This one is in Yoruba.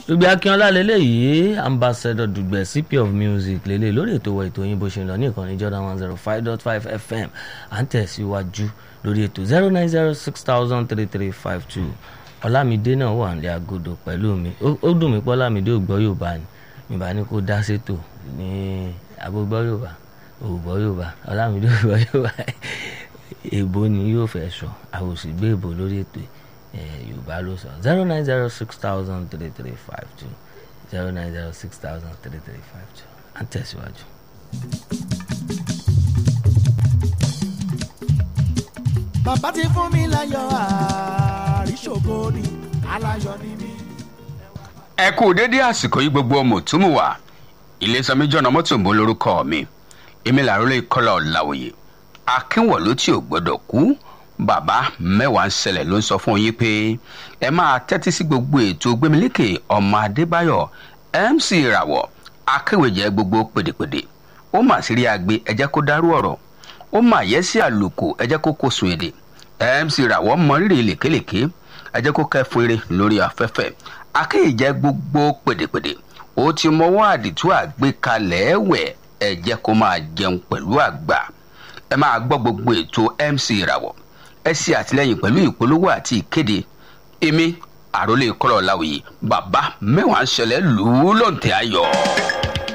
dùgbẹ́ akínọlá lélẹ́yìí ambassador dùgbẹ́ cp of music lélẹ́ lórí ètò wa ètò yín bó ṣe ń lọ ní ìkànnì jordan one zero five dot five fm à ń tẹ̀síwájú lórí ètò zero nine zero six thousand three three five two ọlámídé náà wà ní agodo pẹ̀lú mi ó dùn mí pé ọlámídé ò gbọ́ yorùbá ni ìbá ní kó dá sétò ní agbógbọ́ yorùbá ògbọ́ yorùbá ọlámídé ò gbọ́ yorùbá èbó ni yóò fẹ́ sọ àwòsí gbé èbó lórí ètò yorùbá ló sọ zero nine zero six thousand three three five two zero nine zero six thousand three three five two à ń tẹ̀síwájú. bàbá ti fún mi láyọ̀ àríṣògo ni aláyọ̀ ni mí. ẹ kú dédé àsìkò yìí gbogbo ọmọ òtúmùwà ilésanmi jọ̀nà mọ́tò ń bọ́ lórúkọ mi èmi làrólé kọ́lá ọ̀làwòye akínwọ̀lú tí ò gbọ́dọ̀ kú bàbá mẹ́wàá ń ṣẹlẹ̀ ló ń sọ fún yín pé ẹ máa tẹ́tí sí gbogbo ètò gbémilékè ọmọ adébáyọ̀ mc ìràwọ̀ akéwèjẹ gbogbo pèdèpèdè ó mà sí rí agbe ẹ jẹ́ kó dárú ọ̀rọ̀ ó mà yẹ sí àlùkò ẹ jẹ́ kó kó sun èdè mc ìràwọ̀ mọ rírì lèkélèké ẹ jẹ́ kó kẹ́fún eré lórí afẹ́fẹ́ akéwèjẹ gbogbo pèdèpèdè ó ti mọwọ́ àdìtú àgbékalẹ̀ ẹ̀wẹ̀ ẹ jẹ́ kó máa jẹun pẹ̀lú àgbà ẹ máa gbọ́ gbogbo ètò mc ìràwọ̀ ẹ ṣe àtìlẹyìn pẹ̀lú ìpolówó àti ìkéde èmi àròlé kọ́lọ̀ láwùyí bàbá mẹ́wàá ń ṣẹlẹ̀ lù ú lọ́ǹtẹ̀ ayọ̀.